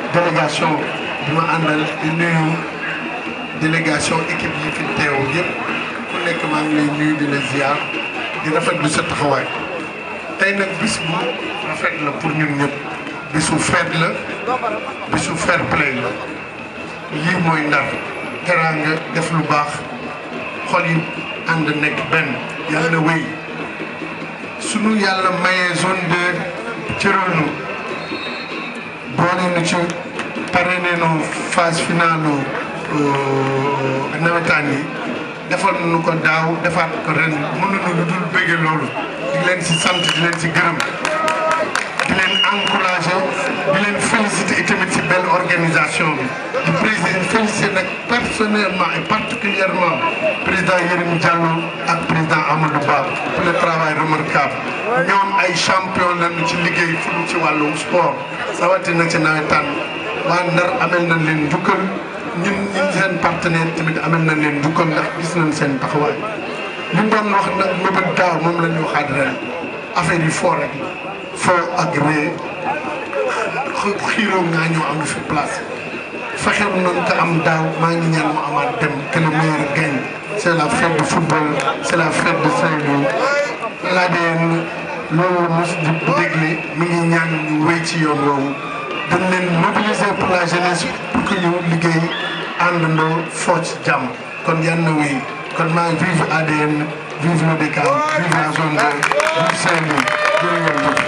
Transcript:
délégation bi ma àndal di nuyu délégation équipe yi fi teew yëpp ku nekk maa ngi lay nuyu di la ziar di rafetlu sa taxawaay tey nag bis bu rafet la pour ñun ñëpp bisu fête la bisu fair play la lii mooy ndar teraanga def lu baax xol yi ànd nekk benn yàlla na wéy sunu yàlla mayee zone deux cëral nu boole nu ci parrainé nu phase finale nawetaan yi defal nu ko daaw defaat ko ren mënuñu lu dul bëgge loolu di leen ci sant di leen ci gërëm di leen encouragé di leen félicité itamit ci belle organisation bi di président félicité nag personnellement et particulièrement président Yérim Diallo ak président Amadou Ba pour le travail remarquable ñoom ay champion lañu ci liggéey fu ñu ci wàllu sport rawatina ci nawetaan waa Ndar amel nañ leen njukkal ñun ñun seen partenaire tamit amel nañ leen njukkal ndax gis nañ seen taxawaay li ñu doon wax nag mébét daaw moom la ñu waxaat ren affaire yi foo rek foo ak ree xiiroo ngaa ñoo am fi place fexe noonu ko am daaw maa ngi ñaan mu amaat dem que le meilleur gagne c' est la fête de football c' est la fête de Saint-Louis l'ADN loolu mos di dégle mi ngi ñaan ñu wéy ci yoon woowu dañ leen mobiliser pour la jeunesse pour que ñu liggéey àndandoo foo ci jàmm kon yan na wéy kon maa vive ADN vive l'ODCAV vive la zone de vive Saint-Louis jërë ngeen jëf